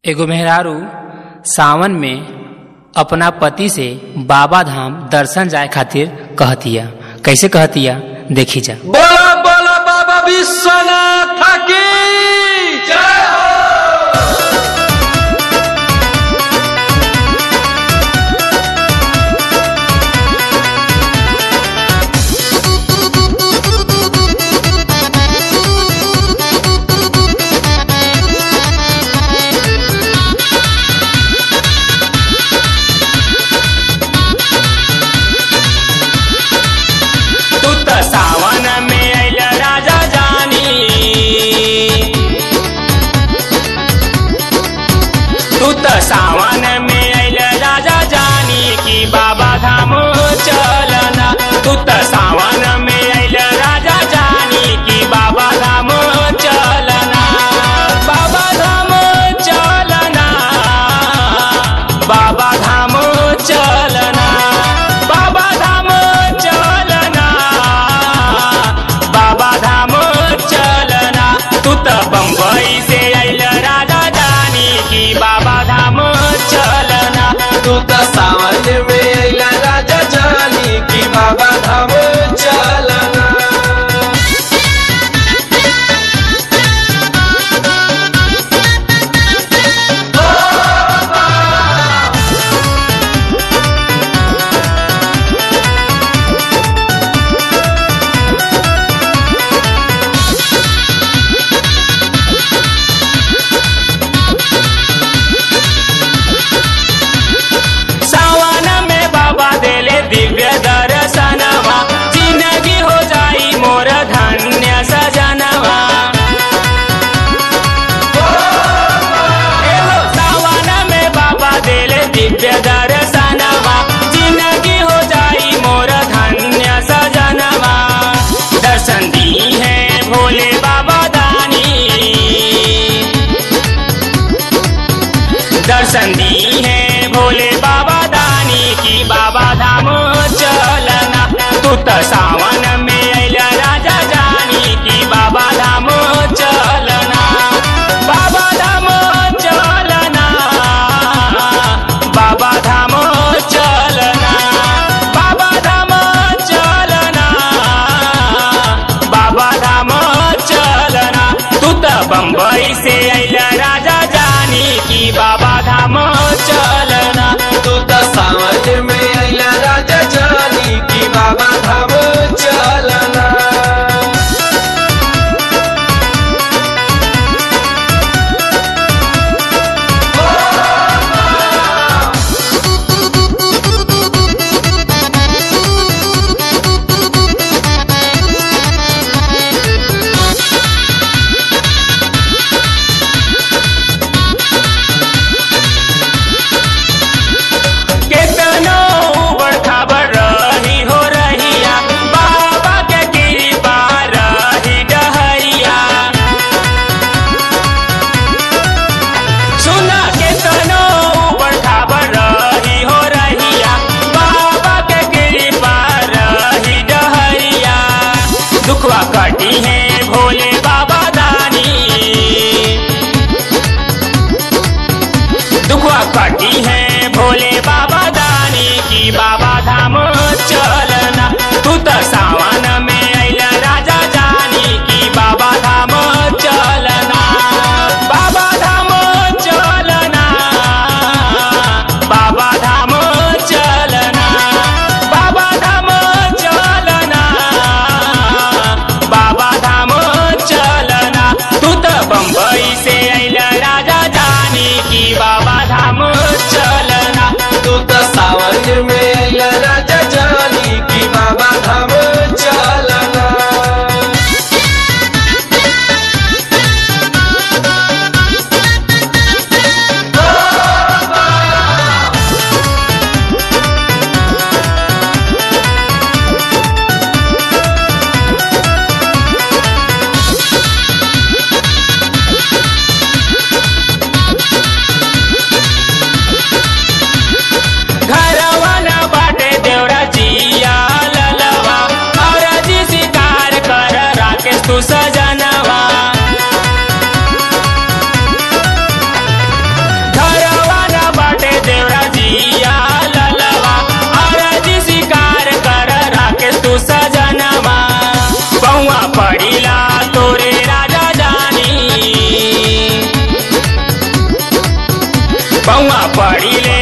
एगो मेहरारू सावन में अपना पति से बाबा धाम दर्शन जाए खातिर कहतिया कैसे कहतिया देखी जा बोला बोला बाबा विश्वनाथ की जय हो तू तो सावन में अल राजा जानी तू तो सावन में अल राजा जानी कि बाबा धाम चलना तू तो सावन में अल राजा जानी कि बाबा धाम चलना बाबा धाम चलना बाबा धाम चलना बाबा धाम चलना बाबा धाम चलना तू तो बम्बई से अल राजा जानी कि बाबा धाम चलना तू तो सावन में अइला राजा जानी की बाबा धाम चलना सावन में बाबा देले दिव्य दर्शनवा जिंदगी हो जाई मोर धन्य सजनवा एहो सावन में बाबा देले दिव्य दर्शनवा जिंदगी हो जाई मोर धन्य सजनवा दर्शन दी है भोले बाबा दानी दर्शन दी है भोले बाबा दानी की बाबा धाम चलना तू तो सावन में अल राजा जानी की बाबा धाम चलना बाबा धाम चलना बाबा धाम चलना बाबा धाम चलना बाबा धाम चलना तू तो बम्बई से अल राजा जानी की बाबा धाम चलना तू तो सावन में अइला राजा जानी की बाबा धाम चलना केतनो उबड़ खाबड़ रही हो रहिया बाबा के कृपा रही डहरिया सुना केतनो उबड़ खाबड़ रही हो रहिया बाबा के कृपा रही डहरिया दुखवा कटी है भोले बाबा दानी दुखवा कटी है भोले बाबा दानी की बाबा धाम चलना तू तो सावन में अल राजा जानी की बाबा धाम चलना बाबा धाम चलना बाबा धाम चलना बाबा धाम चलना बाबा धाम चलना तू तो बम्बई से अल राजा जानी की बाबा धाम चलना तू तो सावन में अइला राजा जानी की बाबा धाम चलना बउआ पड़ी ले